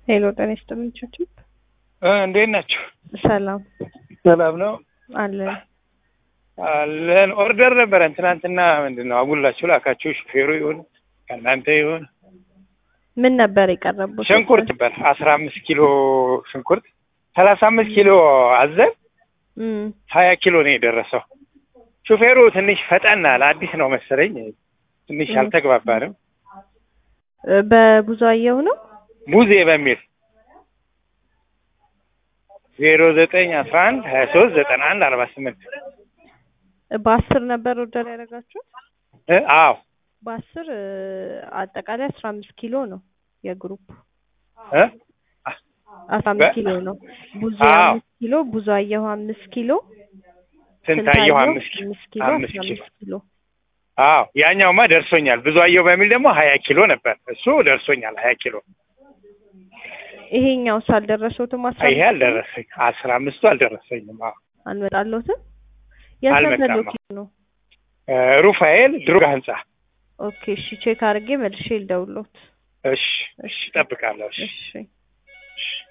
ሄሎ ጤና ይስጥልኝ ቹቹ። እንዴት ናቸው? ሰላም ሰላም ነው አለን። አለን። ኦርደር ነበረን ትናንትና። ምንድን ነው አጉላችሁ ላካችሁ? ሹፌሩ ይሁን ከእናንተ ይሁን ምን ነበር የቀረቡት? ሽንኩርት ነበር አስራ አምስት ኪሎ ሽንኩርት ሰላሳ አምስት ኪሎ አዘን እም፣ ሀያ ኪሎ ነው የደረሰው። ሹፌሩ ትንሽ ፈጠን አለ። አዲስ ነው መሰለኝ ትንሽ እ። አልተግባባንም። በብዙአየሁ ነው። ሙዜ በሚል ዜሮ ዘጠኝ አስራ አንድ ሀያ ሶስት ዘጠና አንድ አርባ ስምንት በአስር ነበር ኦርደር ያደረጋችሁት? አዎ በአስር እ፣ አጠቃላይ አስራ አምስት ኪሎ ነው የግሩፕ እ? አስራ አምስት በ- ኪሎ ነው። ብዙ አዎ። አምስት ኪሎ ብዙአየሁ አምስት ኪሎ ስንታየሁ አምስት ኪሎ አምስት ኪሎ አምስት አስራ ኪሎ አምስት ኪሎ አዎ ያኛውማ ደርሶኛል። ብዙ አየሁ በሚል ደግሞ ሀያ ኪሎ ነበር እሱ ደርሶኛል። ሀያ ኪሎ ይሄኛው ሳልደረሰውትም አስራ ይሄ አምስት ኪሎ አልደረሰኝ አስራ አምስቱ አልደረሰኝም። አዎ አልመጣለትም። አልመጣም። የሰፈሎት ነው። እ፣ ሩፋኤል ድሩጋ ህንጻ። ኦኬ እሺ፣ ቼክ አድርጌ መልሼ ልደውሎት። እሺ እሺ፣ እጠብቃለሁ። እሺ እሺ እሺ